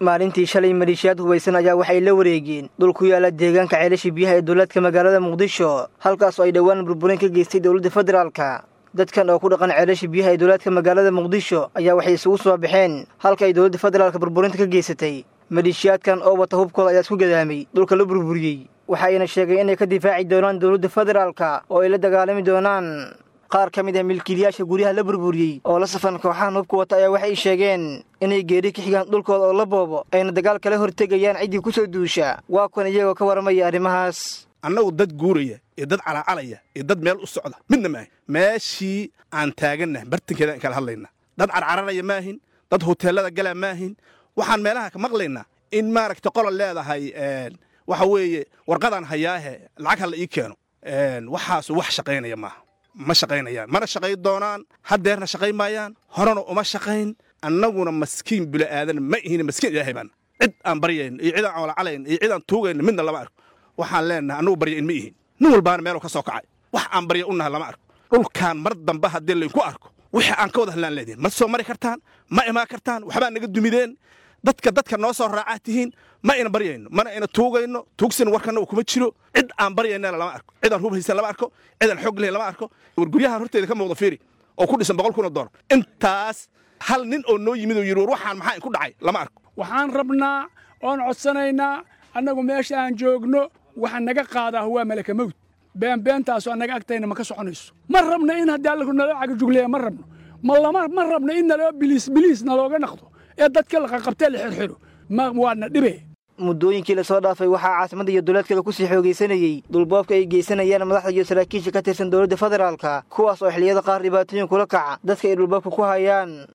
maalintii shalay maleeshiyaad hubaysan ayaa waxay la wareegeen dhul ku yaala deegaanka ceelasha biyaha ee dowladka magaalada muqdisho halkaas oo ay dhowaan burburin ka geystay dowladda federaalka dadkan oo ku dhaqan ceelasha biyaha ee dowladka magaalada muqdisho ayaa waxay isugu soo baxeen halka ay dowladda federaalka burburinta ka geysatay maleeshiyaadkan oo wata hubkooda ayaa isku gadaamay dhulka la burburiyey waxayna sheegeen inay ka difaaci doonaan dowladda federaalka oo ay la dagaalami doonaan qaar ka mid ah milkiilayaasha guryaha la burburiyey oo la safan kooxahan hubka wata ayaa waxay sheegeen inay geeri ka xigaan dhulkooda oo la boobo ayna dagaal kala hortegayaan ciddii ku soo duusha waa kuwan iyagoo ka warramaya arrimahaas annagu dad guuraya iyo dad calacalaya iyo dad meel u socda midna maahin meeshii aan taagannahay bartankeeda in kala hadlayna dad carcararaya maahin dad hoteellada galaa maahin waxaan meelaha ka maqlaynaa in maaragta qola leedahay waxa weeye warqadaan hayaahe lacag ha la ii keeno waxaasu wax shaqaynaya maaha ma shaqaynayaan mana shaqayn doonaan haddeerna shaqayn maayaan horena uma shaqayn annaguna maskiin bila'aadan ma ihin maskiin ilaahay baana cid aan baryayn iyo cid aan colacalayn iyo cid aan tuugayn midna lama arko waxaan leenahay annagu baryayn ma ihin nin walbaana meeluu ka soo kacay wax aan barya u nahay lama arko dhulkaan mar dambe haddii laydinku arko wixii aan ka wada hadlaan leedihin ma soo mari kartaan ma imaan kartaan waxbaa naga dumideen dadka dadka noo soo raacaa tihiin ma ina baryayno mana ina tuugayno tuugsin warkana uu kuma jiro cid aan baryaynana lama arko cid aan hub haysan lama arko cid aan xoog lahayn lama arko war guryahan horteeda ka muuqda fiiri oo ku dhisan boqol kun oo doolar intaas hal nin oo noo yimid oo yidhi war waxaan maxaa inku dhacay lama arko waxaan rabnaa oon codsanaynaa annagu meesha aan joogno waxa naga qaadaa waa malaka mawd beenbeentaasu annaga agtayna ma ka soconayso ma rabno in haddii alla naloo cagajugleeya ma rabno ma lama ma rabno in naloo biliis biliis nalooga naqdo ee dadka la qaqabtee la xirxiro ma waadna dhibe muddooyinkii lasoo dhaafay waxaa caasimadda iyo dowladkeeda kusii xoogaysanayey dhulboobka ay geysanayaan madaxda iyo saraakiisha ka tirsan dowladda federaalka kuwaas oo xilliyada qaar dhibaatooyin kula kaca dadka ay dhulboobka ku hayaan